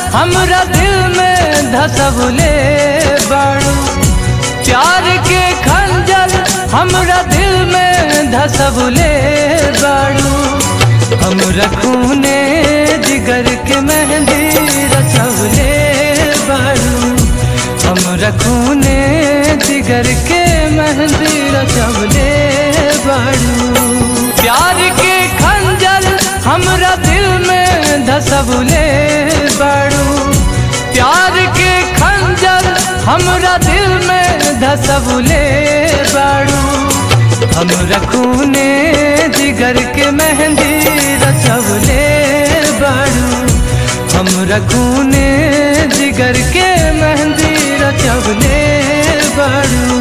हमरा दिल में धसबले बाड़ू प्यार के खंजर हमरा दिल में धसबले बाड़ू हमरा खूने जिगर के मेहंदी रचवले बाड़ू हमरा खूने जिगर के मेहंदी रचवले बाड़ू प्यार के खंजर हमरा दिल में धसबले बाड़ू प्यार के खंजर हमरा दिल में धसबले बाड़ू हमरा खूने जिगर के मेहंदी रचवले बाड़ू हमरा खूने जिगर के मेहंदी रचवले बाड़ू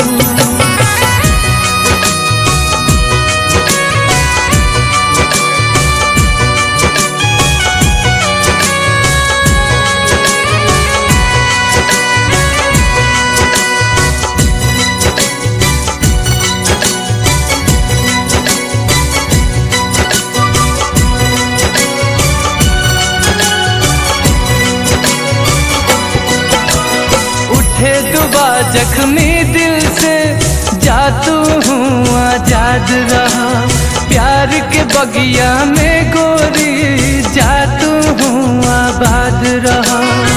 उठे दुबा जख्मी दिल से जातू हूँ आजाद रहा प्यार के बगिया में गोरी जातू हूँ आबाद रहा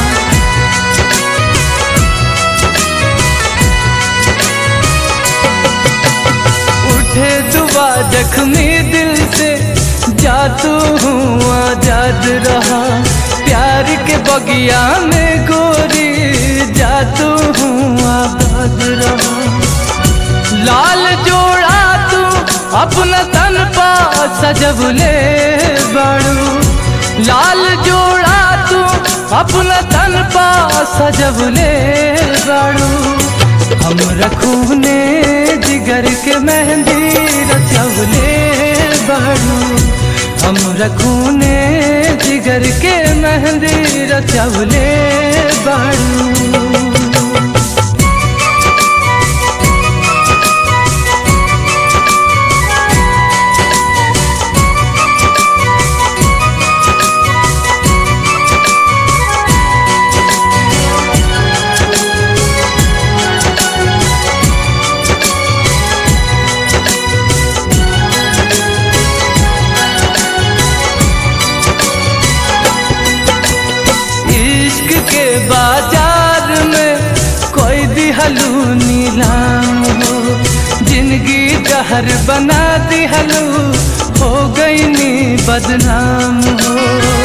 उठे दुबा जख्मी दिल से जातू हूँ आजाद रहा प्यार के बगिया में गोरी जातू हूँ आबाद रहा लाल जोड़ा तू अपना तन पा सजबले बाड़ू लाल जोड़ा तू अपना तन पा सजबले बाड़ू हम रखूने जिगर के मेहंदी रचवले बाड़ू हम रखूने जिगर के मेहंदी रचवले बाड़ू इश्क के बाजार में कोई दिहलू नीलाम हो जिंदगी जहर बना दिहलू हो गई नी बदनाम हो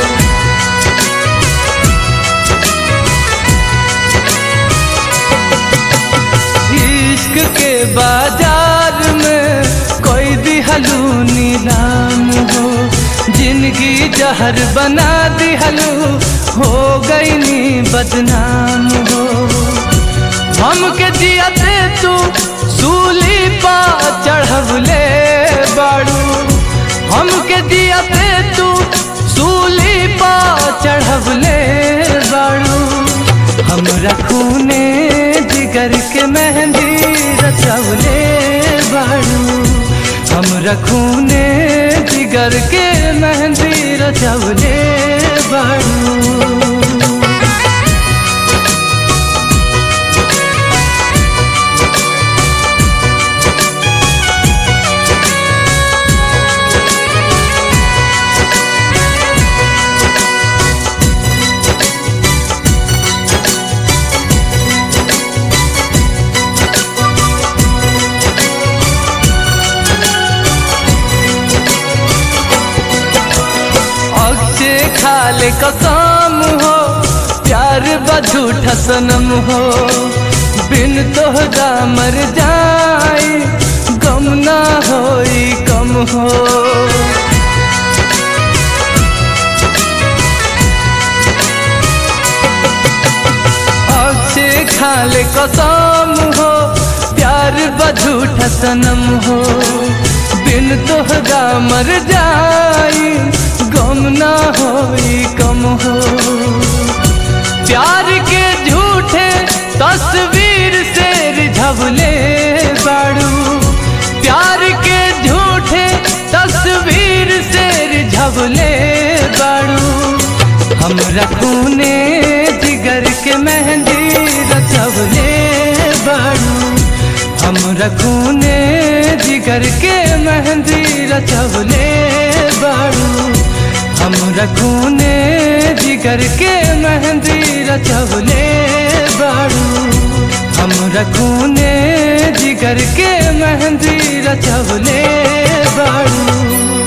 इश्क के बाजार में कोई दिहलू नीलाम हो जिंदगी जहर बना दिहलू हो गई नी बदनाम हो हमके जियते तू सूली पा चढ़वले बाड़ू हमके जियते तू सूली पा चढ़वले बाड़ू हमरा खूने जिगर के मेहंदी रचवले बाड़ू हमरा खूने जिगर के मेहंदी रचवले बाड़ू अक्षे खाले कसम हो प्यार बझूठा सनम हो बिन तोहरा मर जाई गम ना होई कम हो अक्षे खाले कसम हो प्यार बझूठा सनम हो बिन तोहरा मर जाई गम ना होई कम हो प्यार के झूठे तस्वीर से रिझवले बाड़ू प्यार के झूठे तस्वीर से रिझवले बाड़ू हमरा खूने जिगर के मेहंदी रचवले बाड़ू हमरा खूने जिगर के मेहंदी रचवले बाड़ू हमरा खूने जिगर के मेहंदी रचवले बाड़ू हमरा खूने जिगर के मेहंदी रचवले बाड़ू